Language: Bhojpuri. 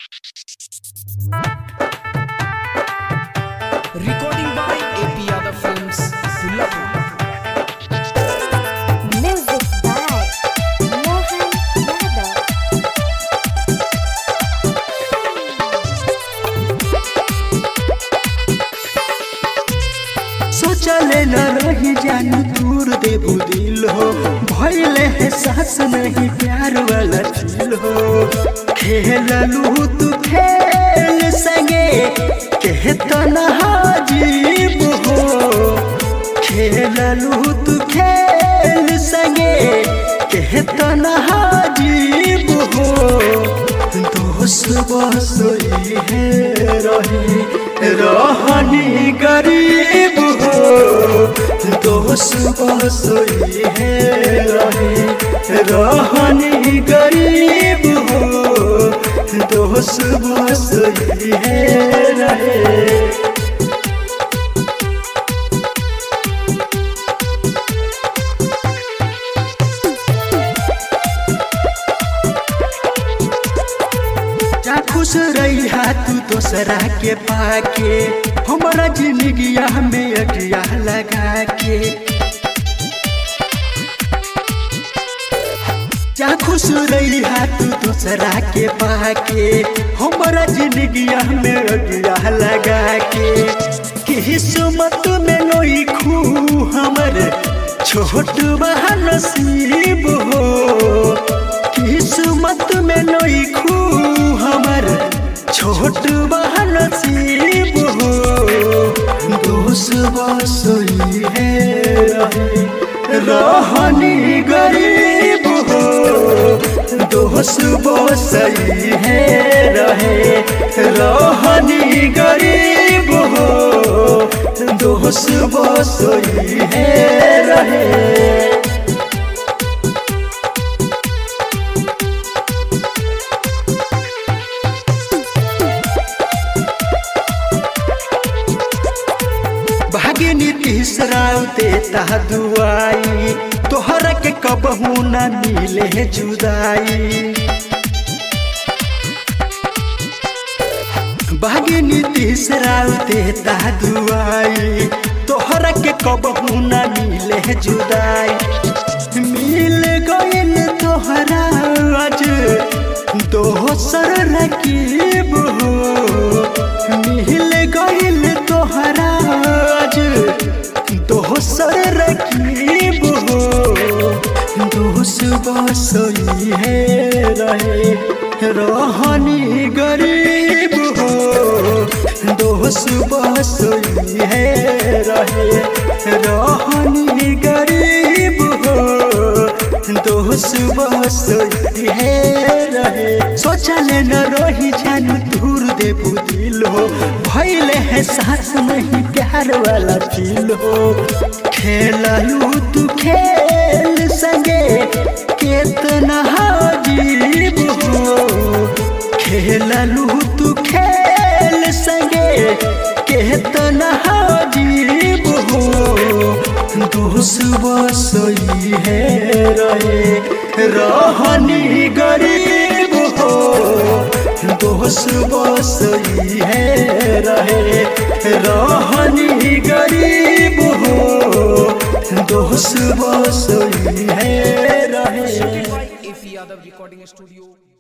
Recording by AP Yadav Films, Pulapur. Music by Mohan Yadav. सोचले न रही जानू दूर देबू दिल हो भइले है सास नहीं प्यार वाला दिल हो खेललू तू खेल संगे कहतन हाजीब हो खेललू तू खेल संगे कहतन हाजीब हो दोस्त बसोई है रही रहनी गरीब हो दोस्त बसोई है रही रहनी गरीब हो दोस्त बसोई है रहे जा खुश रही तू दोसरा के पाके हमारा जिंदगिया में अगिया लगा के जा खुश रही तू दोसरा के पाके हमारा जिंदगिया में अगिया लगा के किस्मत में नोई खू हमर छोट बहा नसीब हो किस्मत में नोई खू हमर छोट बहा नसीब हो दोष बसोई है रहे रहनी गरीब हो दोष बसई है रहे रहनी गरीब हो दोष बसई है रहे भागिनी तीसराव देता दुआई तोहरा के कबहू न मिले जुदाई भागिनी तीसराव देता दुआई तोहरा के कबहू न मिले जुदाई मिल गइल तोहरा आज दोसर रकीब हो मिल गइल तोहरा आज दोसर रकीब हो दोस बसई है रहे रहनी गरीब हो दोस बसई है रहे रहनी गरीब हो दोस बसई है रहे सोचले न रही जानू दूर देबू दिल हो भइले है सास नहीं प्यार वाला दिल हो खेललू तू खेल संगे केतना हाजीब हो खेललू तू खेल संगे केतना हाजीब हो दोष बसई है रहे रहनी गरीब हो दोष बसई है रहे रहनी गरीब हो दोष बसई है रहे Shooting by AP Yadav Recording Studio,